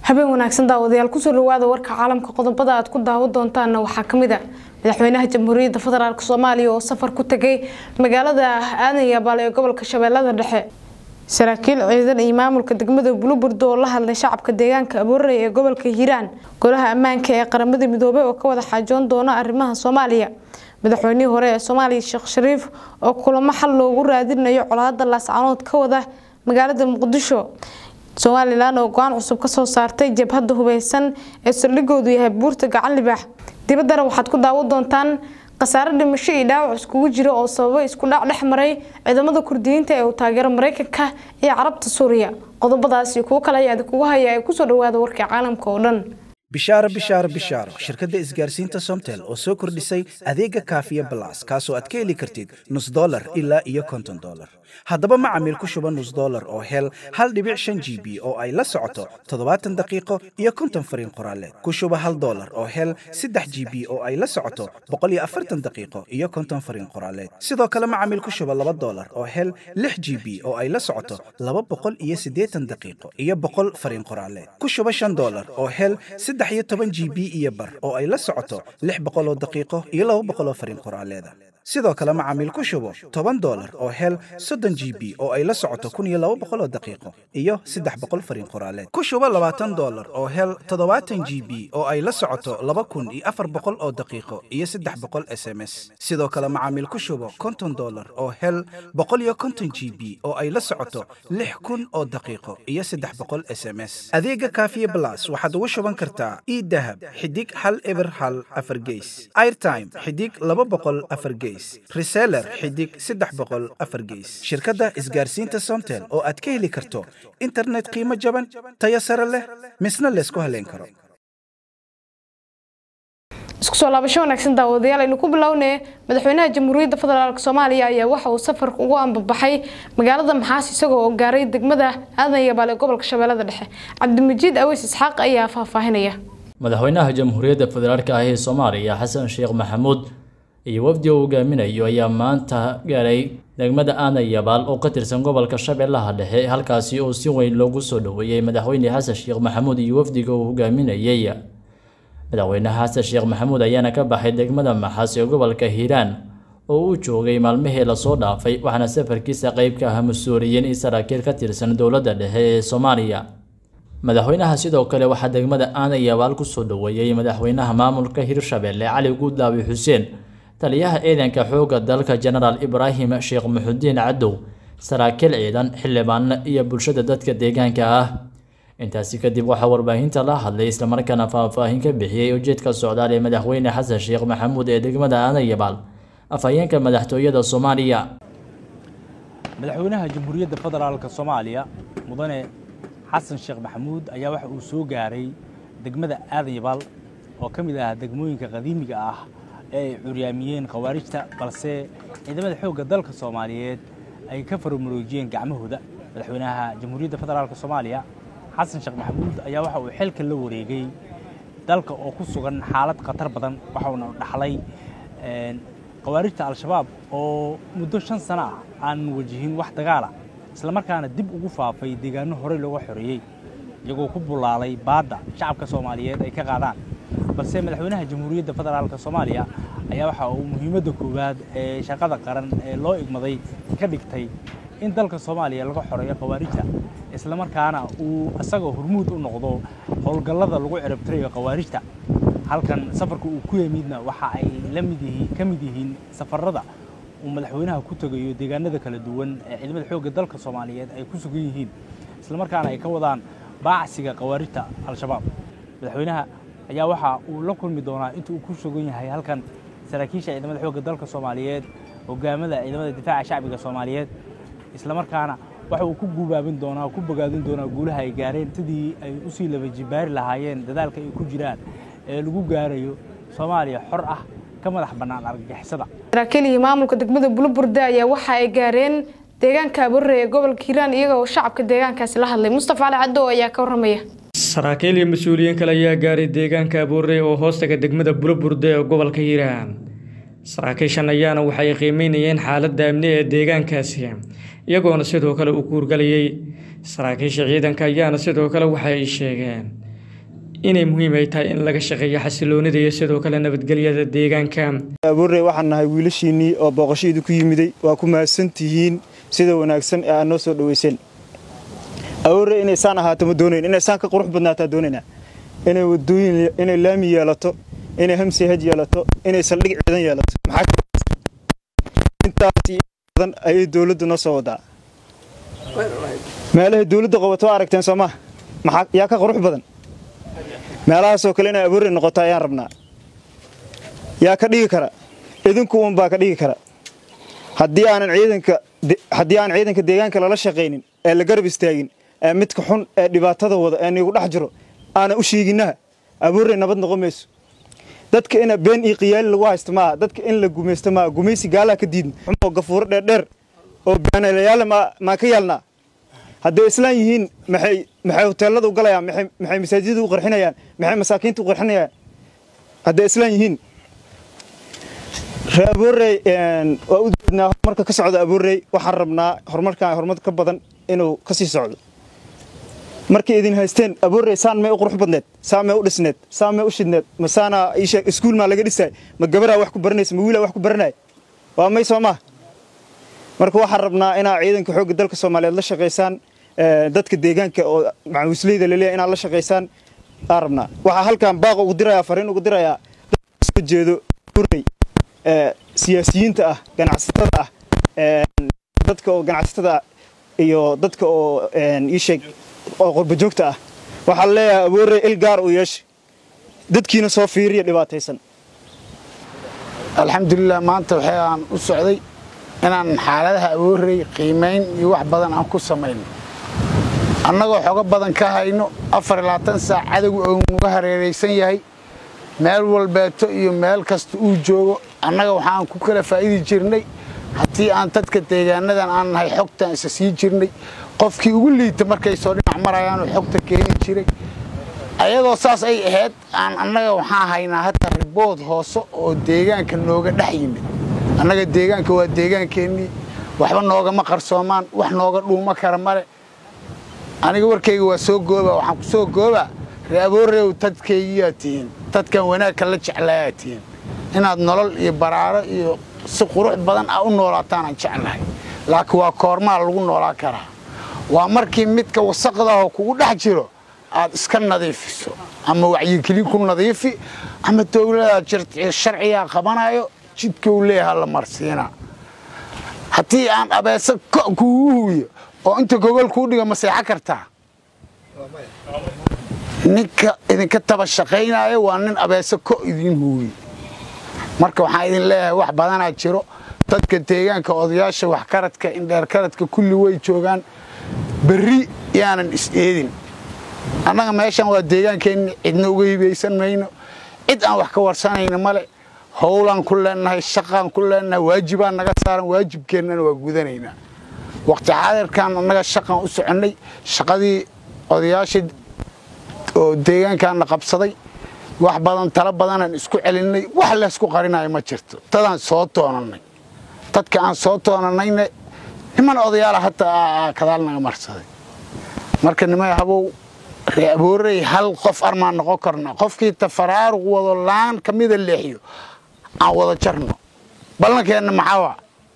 habeen wanaagsan daawadayaal kusoo dhawaada warka caalamka qodobada aad ku daawo doontaanna waxaa kamid a madaxweynaha jamhuuriyadda federaalk soomaaliya oo safar ku tegay magaalada aadan yabaal ee gobolka shabeellada dhexe saraakiil ciidan iyo maamulka degmada buluburdo oo la hadlay shacabka deegaanka aboorey ee gobolka hiiraan golaha ammaanka ee qaramada midoobey oo ka wada xaajoon doona arrimaha soomaaliya madaxweynihii hore ee soomaaliya sheekh shariif oo kulamo xal loogu raadinayo colaada laascanood ka wada magaalada muqdisho somalilan oo go-aan cusub kasoo saartay jabhadda hubeysan ee saldhigoodu yahay buurta gacan libaax dibaddana waxaad ku daawo doontaan khasaare dhimasho iyo dhaawac iskugu jira oo sababay isku dhac dhex maray ciidamada kurdiyiinta ee uu taageero mareykanka iyo carabta suuriya qodobadaas iyo kuwo kale ayaa idinkugu haya ee kusoo dhawaada warkii caalamka oo dhan bishaaro bishaaro bishaaro shirkadda isgaarsiinta somtel oo soo kordhisay adeega kaafiya balas kaasoo aad ka heli kartid nus dolar ilaa iyo konton dolar haddaba macamiil ku shuba nus dolar oo hel hal dhibic shan g b oo ay la socoto toddobaatan daqiiqo iyo konton fariin qoraaleed ku shuba hal dolar oo hel saddex g b oo ay la socoto boqol iyo afartan daqiiqo iyo konton fariin qoraaleed sidoo kale macamiil ku shuba laba dolar oo hel lix g b oo ay la socoto laba boqol iyo siddeetan daqiiqo iyo boqol fariin qoraaleed ku shuba shan dolar oo hel saddex iyo toban g b iyo bar oo ay la socoto lix boqol oo daqiiqo iyo laba boqol oo fariin qoraaleeda sidoo kale macaamiil ku shubo toban dolar oo hel soddon g b oo ay la socoto kun iyo laba boqol oo daqiiqo iyo saddex boqol fariin qoraaleed ku shubo labaatan dolar oo hel toddobaatan g b oo ay la socoto laba kun iyo afar boqol oo daqiiqo iyo saddex boqol s m s sidoo kale macaamiil ku shubo konton dolar oo hel boqol iyo konton g b oo ay la socoto lix kun oo daqiiqo iyo saddex boqol s m s adeega kaafiye blas waxaad ugu shuban kartaa idahab xidig hal eber hal afar geys airtime xidig laba boqol afar geys reseller xidig saddex boqol afar geys shirkadda isgaarsiinta somtel oo aad ka heli karto internet qiimo jaban tayo sare leh misna laysku haleyn karo isku soo laabasho wanaagsan daawadayaal aynu ku bilownay madaxweynaha jamhuuriyadda federaalk soomaaliya ayaa waxa uu safarka ugu ambabaxay magaalada maxaas isagoo oo gaaray degmada aadan yabaal ee gobolka shabeellada dhexe cabdimajiid aweys isxaaq ayaa faahfaahinaya madaxweynaha jamhuuriyadda federaalk ah ee soomaaliya xasan sheekh maxamuud iyo wafdi uu hogaaminayo ayaa maanta gaaray degmada aadan yabaal oo ka tirsan gobolka shabeellaha dhexe halkaasi oo si weyn loogu soo dhoweeyey madaxweyne xasan sheekh maxamuud iyo wafdiga uu hogaaminayay madaxweynaha xasan sheekh maxamuud ayaana ka baxay degmada maxaas ee gobolka hiiraan oo uu joogay maalmihii lasoo dhaafay waxaana safarkiisa qeyb ka ah mas-uuliyiin iyo saraakiil ka tirsan dowladda dhexe ee soomaaliya madaxweynaha sidoo kale waxaa degmada aadan yabaal kusoo dhoweeyey madaxweynaha maamulka hirshabelle cali guudlaawi xuseen taliyaha ciidanka xoogga dalka jenaraal ibraahim sheekh muxudiin cadow saraakiil ciidan xildhibaano iyo bulshada dadka deegaanka ah intaasi kadib waxaa warbaahinta la hadlay islamarkaana faahfaahin ka bixiyey ujeedka socdaal ee madaxweyne xasan sheekh maxamuud ee degmada aadan yabaal afhayeenka madaxtooyada soomaaliya madaxweynaha jamhuuriyadda federaalk soomaaliya mudane xasan sheekh maxamuud ayaa waxa uu soo gaaray degmada aadan yabaal oo ka mid ah degmooyinka qadiimiga ah ee ay curyaamiyeen khawaarijta balse ciidamada xoogga dalka soomaaliyeed ay ka faramaroojiyeen gacmahooda madaxweynaha jamhuuriyadda federaalk soomaaliya xasan sheekh maxamuud ayaa waxa uu xilka la wareegay dalka oo ku sugan xaalad khatar badan waxauna dhaxlay khawaarijta al-shabaab oo muddo shan sano ah aan wajihin wax dagaala islamarkaana dib ugu faafay deegaano horey looga xoreeyey iyagoo ku bulaalay baadda shacabka soomaaliyeed ay ka qaadaan balse madaxweynaha jamhuuriyadda federaalk soomaaliya ayaa waxa uu muhiimadda koowaad ee shaqada qaran ee loo igmaday ka dhigtay in dalka soomaaliya laga xoreeyo khawaarijta islamarkaana uu isagoo hormuud u noqdo howlgallada lagu ciribtirayo khawaarijta halkan safarka uu ku yimidna waxa ay la mid yihiin ka mid yihiin safarada uu madaxweynaha ku tegayo deegaanada kala duwan ee ciidamada xoogga dalka soomaaliyeed ay ku sugan yihiin islamarkaana ay ka wadaan baacsiga khawaarijta al-shabaab madaxweynaha ayaa waxa uu la kulmi doonaa inta uu ku sugan yahay halkan saraakiisha ciidamada xoogga dalka soomaaliyeed hogaamada ciidamada difaaca shacbiga soomaaliyeed islamarkaana waxa uu ku guubaabin doonaa ku bogaadin doonaa guulaha ay gaareen sidii ay usii laba jibaari lahaayeen dadaalka ay ku jiraan ee lagu gaarayo soomaaliya xor ah ka madax bannaan argagixisada saraakiil iyo maamulka degmada buluburde ayaa waxa ay gaareen deegaanka aborre ee gobolka hiiraan iyaga oo shacabka deegaankaasi la hadlay mustafa cali cadow ayaa ka warramaya saraakiil iyo mas-uuliyiin kale ayaa gaaray deegaanka abuurey oo hoostaga degmada buluburde ee gobolka hiiraan saraakiishan ayaana waxay qiimeynayeen xaaladda amni ee deegaankaasi iyagoona sidoo kale u kuurgalayay saraakiisha ciidanka ayaana sidoo kale waxa ay sheegeen inay muhiim ay tahay in laga shaqeeyo xasiloonida iyo sidoo kale nabadgelyada deegaanka abuurey waxaan nahay wiilashiinnii oo booqashaydu ku yimiday waa ku mahadsan tihiin sida wanaagsan ee aad noo soo dhoweyseen abuurey inay saan ahaato ma doonayn inay saan ka qurux badnaataa doonaynaa inay wadooyin inay laami yeelato inay hamsi haj yeelato inay saldhig ciidan yeelato maxaa intaas iyo badan ayay dowladdu noo soo wadaa meelahay dowladda qabato waa aragteen soo maha maxaa yaa ka qurux badan meelahaasoo kale inay abuurey noqoto ayaan rabnaa yaa ka dhigi kara idinku uun baa ka dhigi kara haddii aanan ciidanka haddii aan ciidanka deegaanka lala shaqaynin ee la garab istaagin ee midka xun ee dhibaatada wada ee niigu dhex jiro aanan u sheeginaha abuurey nabad noqon mayso dadka ina been iyo qiyaali lagu haysto maaha dadka in la gumaysto maaha gumaysi gaalaha ka diidna xumoo gafuuro dheerdheer oo baanalayaala maa ka yaalnaa hadday islaan yihiin maxay maxay hoteelada u galayaan maxay maxay masaajidada u qarxinayaan maxay masaakiinta u qarxinayaan hadday islaan yihiin ree abuurey waa u jeednaa horumarka ka socda abuurey waxaan rabnaa horumarkan horumar ka badan inuu ka sii socdo markay idin haysteen abuurey saan may u qurux badneed saan may u dhisneed saan may u shidneed ma saana isheeg iskuul maa laga dhisay ma gabaraa wax ku baranaysa ma wiilaa wax ku baranay waa may soo maa marka waxaan rabnaa inaa ciidanka xoogga dalka soomaaliyeed la shaqaysaan dadka deegaanka oo macawisleyda laleeyahay inaad la shaqaysaan aan rabnaa waxaa halkan baaq ugu dirayaa fariin ugu dirayaa dadka soo jeedo abuurey siyaasiyiinta ah ganacsatada ah dadka oo ganacsatada ah iyo dadka oo ii sheeg oo qurbajoogta ah waxaa leeyahay abuurey il gaar uu yeeshay dadkiina soo fiiriya dhibaataysan alxamdulilah maanta waxay aan u socday inaan xaaladaha abuurey qiimayn iyo wax badan aan ku samayno annagoo xogo badan ka hayno afar iyo labaatan saac cadowga oo nuga hareeraysan yahay meel walbeeto iyo meel kasta uu joogo annaga waxaan ku kala faa'idi jirnay haddii aan dadka deegaanadan aan nahay xogtaan isa sii jirnay qofkii ugu liita markay soo dhinac marayaanoo xogta keeni jiray ayadoo saas ay ahayd aan annaga waxaan haynaa hadda ribood hoose oo deegaanka nooga dhex yimid annaga deegaanka waa deegaankeenii waxba noogama qarsoomaan wax nooga dhuuma kara male aniga warkayga waa soo gooba waxaan ku soo goobaa reaboorew dadkaygiyaa tihiin dadkan wanaagka la jeclaayaa tihiin inaad nolol iyo baraaro iyo si qurux badan ah u noolaataanaan jeclahay laakiin waa koormaa lagu noolaa karaa waa markii midka wasaqdaahoo kugu dhex jiro aad iska nadiifiso ama wacyigelin ku nadiifi ama dowladaad sharcigaa qabanayo jidka uu leeyaha la marsiinaa haddii aan abeese ko kuugu huwiyo oo inta gogol kuu dhiga ma seexan kartaa ninka idinka taba shaqaynaayo waa nin abeese ko idiin huwiye marka waxaan idin leeyahay wax badanaa jiro dadka deegaanka odayaasha waxkaradka indheerkaradka kulli way joogaan berri yaanan is-eedin annaga meeshan waa deegaankeenni cidna uga hibaysan mayno cid aan wax ka warsanayna male howlaan ku leennahay shaqaan ku leennahay waajibaan naga saaran waajibkeennana waa gudanaynaa waqti xaadirkan annaga shaqaan u soconnay shaqadii odayaasha oo deegaankaana qabsaday wax badan talo badanaan isku celinnay wax laysku qarinayo ma jirto dadaan soo toonannay dadka aan soo toonannayna niman odayaala hataa kadaal naga marsaday marka nimay habow ree aboorey hal qof armaan noqon karna qofkii tafaraaruq wado laan ka mida leexiyo aan wada jarno ballankeenna maxaawa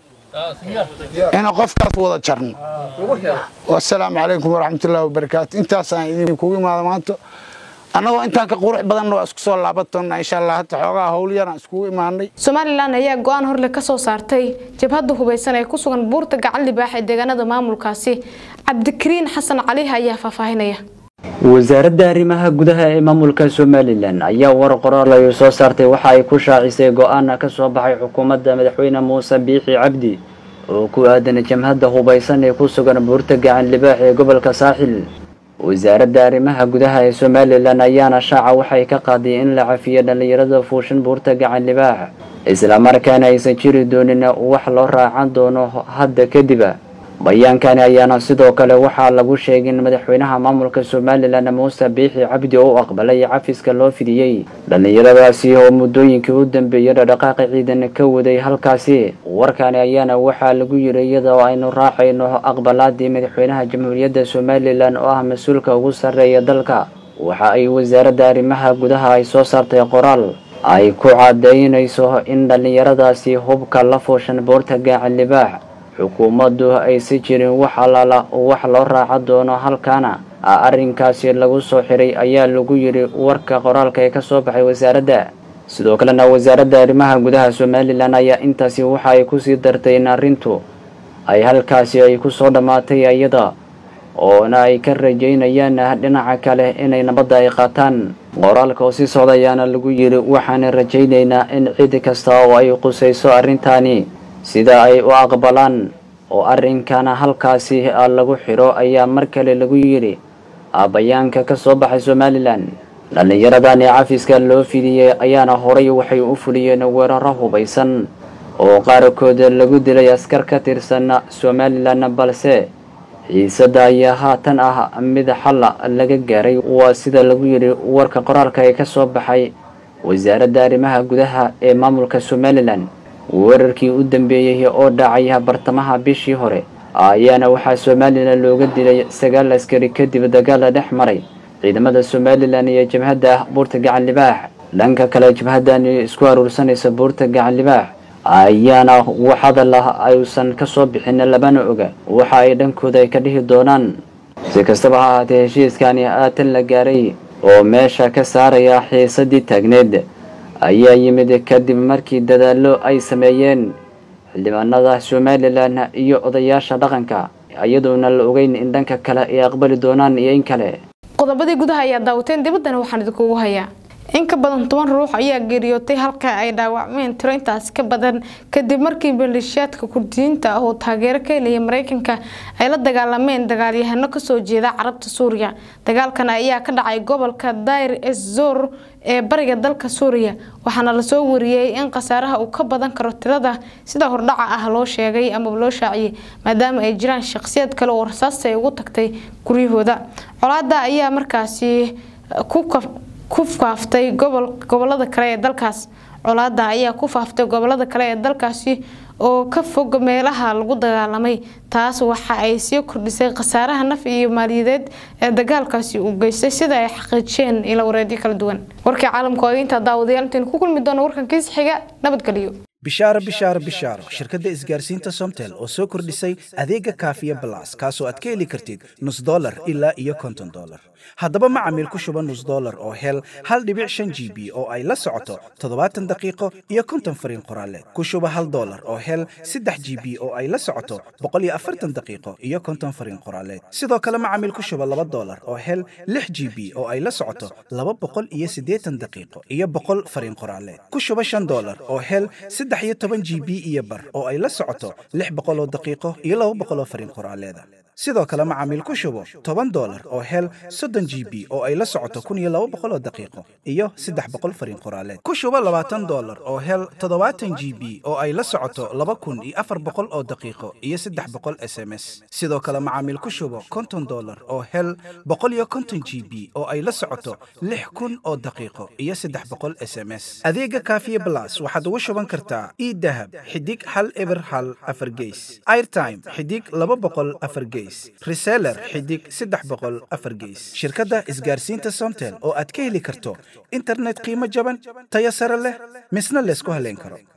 inaan qofkaas wada jarno wasalaamu calaykum waraxmatullahi wabarakaatu intaasaan idinkugu imaada maanta annagoo intaan ka qurux badanna waa isku soo laaban doonnaa insha allah hadda xoogaha howlyaraan iskugu imaanay somalilan ayaa go-aan horle ka soo saartay jabhadda hubeysan ee ku sugan buurta gacan libaax ee deegaanada maamulkaasi cabdikariin xasan cali ayaa faahfaahinaya wasaaradda arrimaha gudaha ee maamulka somalilan ayaa war qoraal ay soo saartay waxa ay ku shaacisay go-aana ka soo baxay xukuumadda madaxweyne muuse biixi cabdi oo ku aadan jamhadda hubeysan ee ku sugan buurta gacan libaax ee gobolka saaxil wasaaradda arrimaha gudaha ee somalilan ayaana shaaca waxay ka qaaday in la cafiyo dhallinyarada fuushan buurta gacan libaax islamarkaana aysan jiri doonin wax loo raacan doono hadda kadiba bayaankani ayaana sidoo kale waxaa lagu sheegay in madaxweynaha maamulka somalilan muuse biixi cabdi oo u aqbalay cafiska loo fidiyey dhallinyaradaasi oo muddooyinkii u dambeeyay dhaqdhaqaaqi ciidan ka waday halkaasi warkani ayaana waxaa lagu yiri iyadoo aynu raacayno aqbalaadii madaxweynaha jamhuuriyadda somalilan oo ah mas-uulka ugu sarreeya dalka waxa ay wasaaradda arrimaha gudaha ay soo saartay qoraal ay ku cadaynayso in dhallinyaradaasi hubka la fooshan boorta gaaca libaax xukuumaddu aysi jirin wax alaala wax loo raaca doono halkaana arrinkaasi lagu soo xiray ayaa lagu yidhi warka qoraalka ee ka soo baxay wasaaradda sidoo kalena wasaaradda arrimaha gudaha somalilan ayaa intaasi waxa ay kusii dartay in arrintu ay halkaasi ay ku soo dhammaatay iyada oona ay ka rajaynayaan dhinaca kale inay nabadda ay qaataan qoraalka oo sii socda ayaana lagu yidhi waxaan rajaynaynaa in cid kasta oo ay qusayso arrintaani sida ay u aqbalaan oo arrinkana halkaasi lagu xiro ayaa mar kale lagu yidhi bayaanka ka soo baxay somalilan dhallinyaradani cafiska loo fidiyey ayaana horay waxay u fuliyeen weeraro hubaysan oo qaarkood lagu dilay askar ka tirsan somalilan balse xiisada ayaa haatan ah mid xal laga gaaray waa sida lagu yidhi warka qoraalka ee ka soo baxay wasaaradda arrimaha gudaha ee maamulka somalilan weerarkii u dambeeyey oo dhacay bartamaha bishii hore ayaana waxaa somalilan looga dilay sagaal askari kadib dagaal dhex maray ciidamada somalilan iyo jabhadda buurta gacan libaax dhanka kale jabhaddani isku aruursanaysa buurta gacan libaax ayaana wax hadal ah ayuusan ka soo bixin labana oga waxa ay dhankooda ay ka dhihi doonaan si kastaba ha ahaatee heshiiskani aatan la gaaray oo meesha ka saaraya xiisadii taagneed ayaa yimid kadib markii dadaallo ay sameeyeen xildhibaanada somalilan iyo odayaasha dhaqanka iyadoona la ogeyn in dhanka kale ay aqbali doonaan iyo in kale qodobadii gudaha ayaa daawateen dibaddana waxaan idinkugu hayaa in ka badan toban ruux ayaa geeriyootay halka ay dhaawacmeen tiro intaas ka badan kadib markii maleeshiyaadka kurdiyiinta ah oo taageero ka helaya mareykanka ay la dagaalameen dagaalyahano kasoo jeeda carabta suuriya dagaalkan ayaa ka dhacay gobolka daireszor ee bariga dalka suuriya waxaana lasoo wariyey in khasaaraha uu ka badan karo tirada sida hordhaca ah loo sheegay amaba loo shaaciyey maadaama ay jiraan shaqsiyad kale oo rasaasta ay ugu tagtay guryahooda colaada ayaa markaasi ku ku faaftay gobolada kale ee dalkaas colaada ayaa ku faaftay gobolada kale ee dalkaasi oo ka fog meelaha lagu dagaalamay taas waxa ay sii kordhisay khasaaraha naf iyo maaliyadeed ee dagaalkaasi uu geystay sida ay xaqiijiyeen ila wareedyo kala duwan warkii caalamka oo intaa daawadayaal intayn ku kulmi doono warkan kiis xiga nabadgelyo bishaaro bishaaro bishaaro shirkadda isgaarsiinta somtel oo soo kordhisay adeega kaafiya balas kaasoo aad ka heli kartid nus dolar ilaa iyo konton dolar haddaba macamiil ku shuba nus dolar oo hel hal dhibic shan g b oo ay la socoto toddobaatan daqiiqo iyo konton fariin qoraaleed ku shuba hal dolar oo hel saddex g b oo ay la socoto boqol iyo afartan daqiiqo iyo konton fariin qoraaleed sidoo kale macamiil ku shuba laba dolar oo hel lix g b oo ay la socoto laba boqol iyo siddeetan daqiiqo iyo boqol fariin qoraaleed ku shuba shan dolar oo hel saddex iyo toban g b iyo bar oo ay la socoto lix boqol oo daqiiqo iyo laba boqol oo fariin qoraaleeda sidoo kale macaamiil ku shubo toban dolar oo hel soddon g b oo ay la socoto kun iyo laba boqol oo daqiiqo iyo saddex boqol fariin qoraaleed ku shubo labaatan dolar oo hel toddobaatan g b oo ay la socoto laba kun iyo afar boqol oo daqiiqo iyo saddex boqol s m s sidoo kale macaamiil ku shubo konton dolar oo hel boqol iyo konton g b oo ay la socoto lix kun oo daqiiqo iyo saddex boqol s m s adeega kaafiye blas waxaad ugu shuban kartaa idahab xidig hal eber hal afar geys airtime xidig laba boqol afar geys reseller xidig saddex boqol afar geys shirkadda isgaarsiinta somtel oo aad ka heli karto internet qiimo jaban tayo sare leh misna laysku haleyn karo